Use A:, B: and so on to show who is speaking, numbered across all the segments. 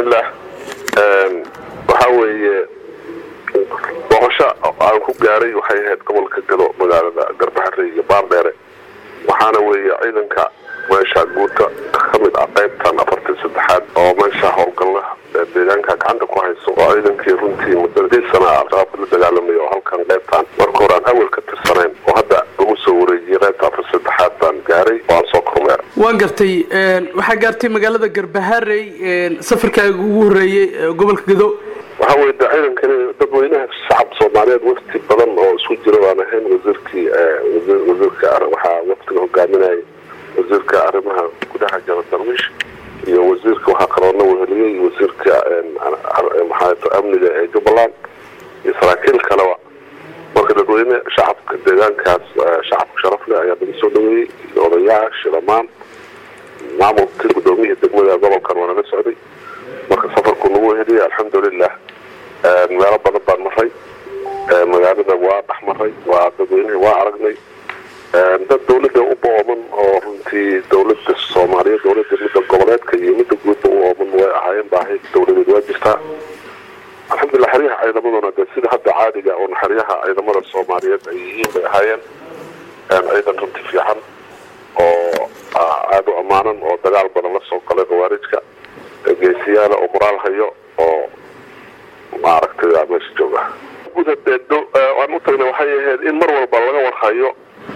A: bismillaah waxaa weeye booqasho aan ku gaaray waxay ahayd gobolka gado magaalada garbaxare iyo baardheere waxaana weeye ciidanka meesha guuta ka mid ah qaybtan afartan saddexaad oo meesha howlgalla deegaanka gacanta ku hayso oo ciidankii runtii muddadii sana al-shabaabka la dagaalamay oo halkan qaybtan marka hore aan awel ka tirsanayn oo hadda lagu soo wareejiyey qaybta afar saddexaad baan gaaray oo aan soo kormeer
B: waan gartay waxaa gaartay magaalada garbaharey safarkaaga ugu horreeyey gobolka gado
A: waxaa weye de ciidankani dadweynaha shacab soomaaliyeed wafti badan oo isku jira baan ahayn wasiirkii wasiirka waxaa waftiga hogaaminayay wasiirka arrimaha gudaha jaba darwiish iyo wasiirka waxaa kaloona weheliyey wasiirka maxaa amniga ee jubbaland iyo saraakiil kaleba marka dadweyne shacabka deegaankaas shacabka sharaf leh ayaa laga soo dhaweeyey iyo odayaal shilamaan maamulkii gudoomiyihii degmada gobolkan waa naga socday marka safarku nagu heliyay alxamdulilah meelo badan baan maray magaalada waa dhex maray waa dadweynihii waa aragnay dad dawladda u booman oo runtii dawlada soomaaliya dawlada midda goboleedka iyo midda guudba u ooman way ahaayeen baahi dawladeed waa jirtaa alxamdulilah xeryaha ciidamaduna de sida hadda caadiga un xeryaha ciidamada soomaaliyeed ay yihiin bay ahaayeen ciidan runti fiican oo aada u ammaanan oo dagaal badan la soo galay khawaarijka geesiyaala oo moraal hayo oo maaragtay meesha jooga gudadeedo aan u tagnay waxay ahayd in mar walba laga warhayo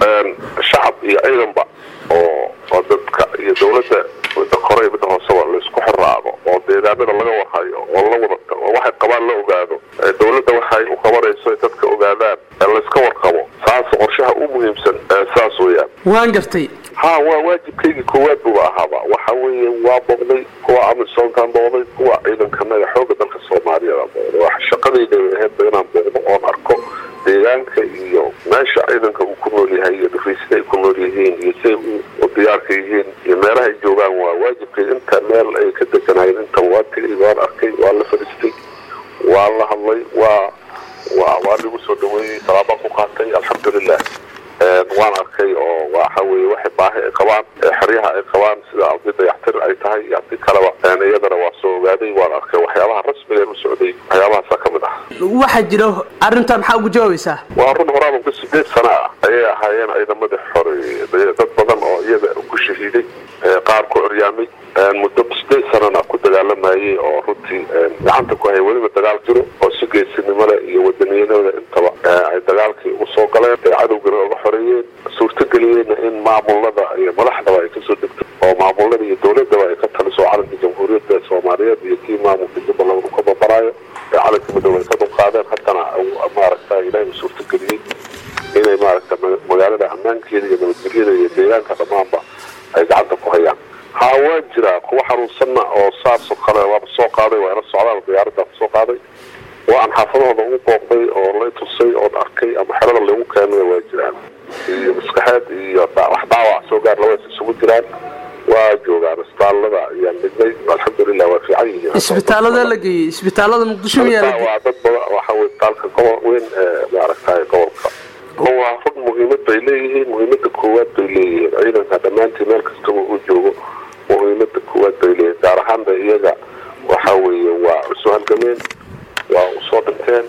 A: shacab iyo ciidanba oo oo dadka iyo dawladda midda kore iyo midda hooseba laisku xiraado oo deegaanada laga warhayo oo la wada oo waxay qabaan la ogaado dawladda waxay u qabanayso dadka ogaadaan layska warqabo saas qorshaha u muhiimsan saas weeyaan
B: waan gartay
A: ha waa waajibkaygii koowaad buba ahaaba waxa weeye waa booqday kuwa amisoonkaan booqday kuwa ciidankanaga xooga dalka soomaaliyeed aan booqday waa shaqadayda ahaydba inaan booqdo oon arko deegaanka iyo meesha ciidanka uu ku nool yahay iyo dhufeysida ay ku nool yihiin iyo siay u diyaarka yihiin iyo meelaha ay joogaan waa waajibkay inta meel ay ka deganaayeen inta waa tegay waan arkay waa la fadhiistay waa la hadlay waa waa waa lagu soo dhaweeyey salaabaan ku qaatay alxamdulilah waan arkay oo waxa weye waxay baahi ay qabaan xeryaha ay qabaan sida haddii dayaxtir ay tahay iyo haddii kaleba iyadana waa soo ogaaday waan arkay waxyaabaha rasmiga u socday waxyaabahaasa ka mid ah
B: waxaa jira arrintaa maxaa ugu jawaabaysaa
A: waa run horaaba ku sideed sana ah ayay ahaayeen ciidamadii xore dad badan oo iyaga ku shahiiday qaar ku curyaamay muddo sideed sanana ku dagaalamayay oo runtii gacanta ku hay weliba dagaal jiro oo si geesinimo leh iyo wadaniyadooda intaba ay dagaalkii ugu soo galeen ay cadowgana oga xoreeyeen suurtageliyeenna in maamulada iyo madaxdaba ay kasoo degto oo maamulada iyo dawladaba ay ka taliso calanka jamhuuriyadda soomaaliyeed iyo kii maamulka jubbaland uu ka babaraayo ee calanka midoobe ay ka dulqaadeen haddana maaragta ilaahay u suurtageliyey inay maaragta magaalada ammaankeeda iyo nabadgelyada iyo deegaanka dhammaanba ay gacanta ku hayaan ha waa jiraa kuwa xanuunsanna oo saasoo kale waaba soo qaaday waa ila socdaal diyaaradaa ku soo qaaday oo aan xaafadahooda ugu booqday oo lay tusay oon arkay ama xerada lagu keenay waa jiraan iyo maskaxeed iyo wax dhaawac soo gaar labaas isugu jiraan waa joogaan isbitaalada ayaan dhignay alxamdulilah waa fiican yihiin
B: isbitaalada la geeyey isbitaalada muqdisho miyaa
A: waa dad badan waxa weye isbitaalka gobol weyn ee maaragtay gobolka waa run muhiimad bay leeyihiin muhiimada koowaad bay leeyihiin ciidanka dhammaantii meel kastaba uu joogo muhiimada koowaad bay leeyihiin gaar ahaanba iyaga waxa weeye waa usoo halgameen waa usoo dhinteen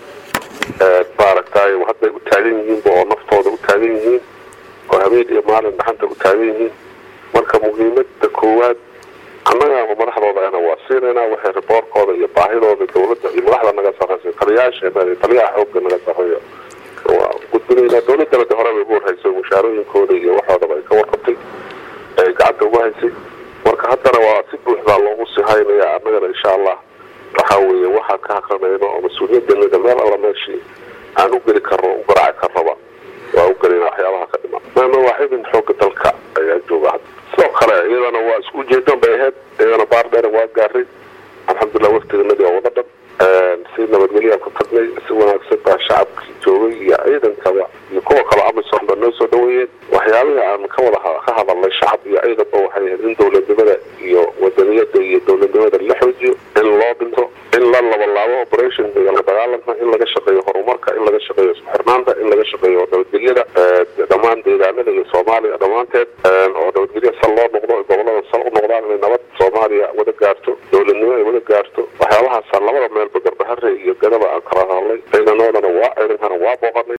A: maaragtay hadday u taagan yihiinba oo naftooda u taagan yihiin oo habeen iyo maalin dhaxanta u taagan yihiin marka muhiimada koowaad annaga madaxdooda ana waa siinaynaa waxay riboorkooda iyo baahidooda dawladda iyo madaxda naga sarreysa taliyaasheena iyo taliyaha xoogga naga sarreeyo waa gudbinaynaa dawladana de hore bay ugu warhaysay mushaarooyinkooda iyo waxoodaba ay ka warqabtay ay gacanta ugu haysay marka haddana waa si buuxdaa loogu sii haynaya annagana insha allah waxa weeye waxaa ka haqranayno oo mas-uuliyaddanada meel alla meeshii aan u geli karno u garaaci karnaba waa u gelayna waxyaabaha ka dhiman maama waa xibin xooga dalka ayaa jooga sidoo kale iyadana waa isku ujeedan bay ahayd iyadana baar dheer waa gaaray alxamdulilah waftiganadii oo wada dhan si nabadgelyaa ku tagnay si wanaagsan baa shacabkii joogay iyo ciidankaba iyo kuwa kale amisom ba noo soo dhaweeyeen waxyaabihii aan ka wada ka hadalnay shacab iyo ciidanba waxay ahayd in dawladnimada iyo wadaniyada iyo dawladnimada la xoojiyo in loo dhinto in la labalaabo operation iyo la dagaalanka in laga shaqeeyo horumarka in laga shaqeeyo isku xirnaanta in laga shaqeeyo nabadgelyada dhammaan deegaanada iyo soomaaliya dhammaanteed oo nabadgelya sal loo noqdo gobolada sal u noqdaan inay nabad soomaaliya wada gaarto dawladnimo ay wada gaarto gaarto waxyaabahaasa labada meelba garbahare iyo gadaba aan kala hadlay ciidanoodana waa ciidankana waa booqanay